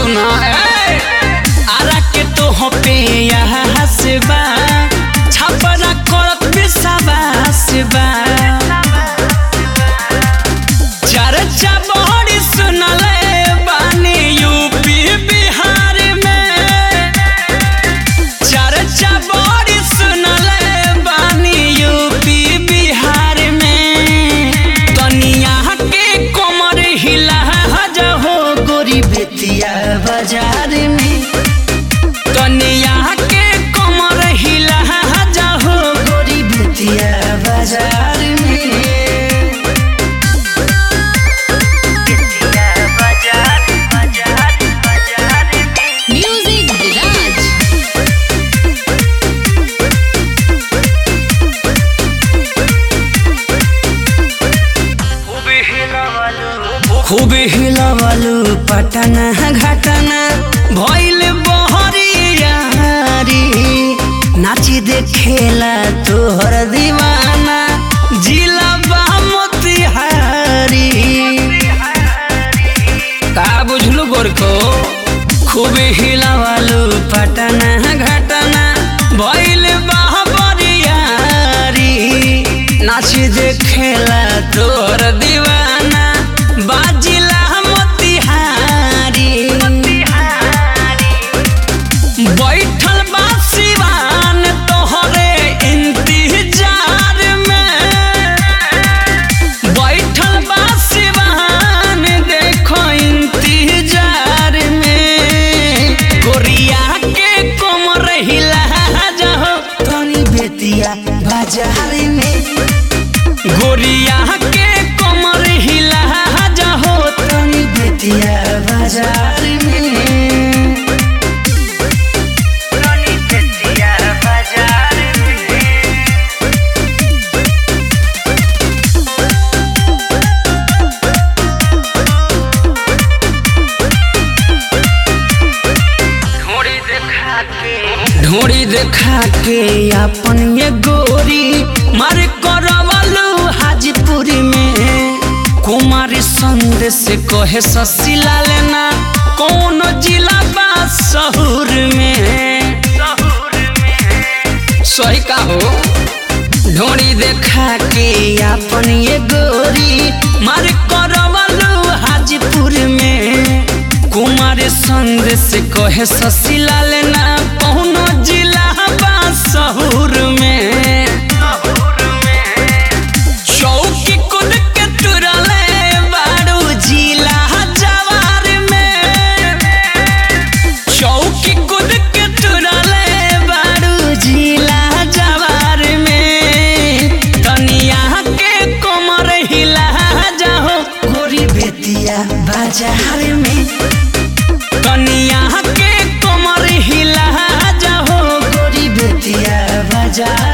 सुना ए आरा के तो हो पे यहाँ हसबा छपरा करत बिसाबा हसबा चर्चा बड़ी सुनले बानी यूपी बिहार में चर्चा बड़ी सुनले बानी यूपी बिहार में तनिया के कमर हिला हो गोरी बेतिया बाजार में तनिया के कमर हिला हो गोरी बेतिया बाजार में Music Garage. खूब हिलवलु पटना घटना भइल बहरियारी नाची देखेला तोहर दीवाना जिला मोतिहारी का बुझलु गोरको खूब हिलवलु पटना घटना भइल बहरियारी नाच देखेला तोहर दीवाना बाजिला मोतिहारी बैठल बा सिवान तोहरे इंतजार में बैठल बा सिवान देखो इंतजार में गोरिया के कमर हिला जाओ तनी बेतिया बाजार में गोरिया के कमर हिला जाओ तनी बेतिया बाजार में ढोड़ी देखा के अपन ये गोरी मार करवलू हाजीपुरी में कुमारी संदेश कहे ससिला लेना कौन जिला बा शहर में सही का हो ढोड़ी देखा के अपन ये गोरी मार करवलू हाजीपुर में कुमार संदेश कहे ससिला लेना कौनो जिला बा शहर में चौकी कूद के तुरले बारू जिला जवार में चौकी कूद के तुरले बारू जिला जवार में तनिया के कमर हिला जाओ गोरी बेतिया बाजार में कनिया के कमर हिला जाओ गोरी बेतिया बाजार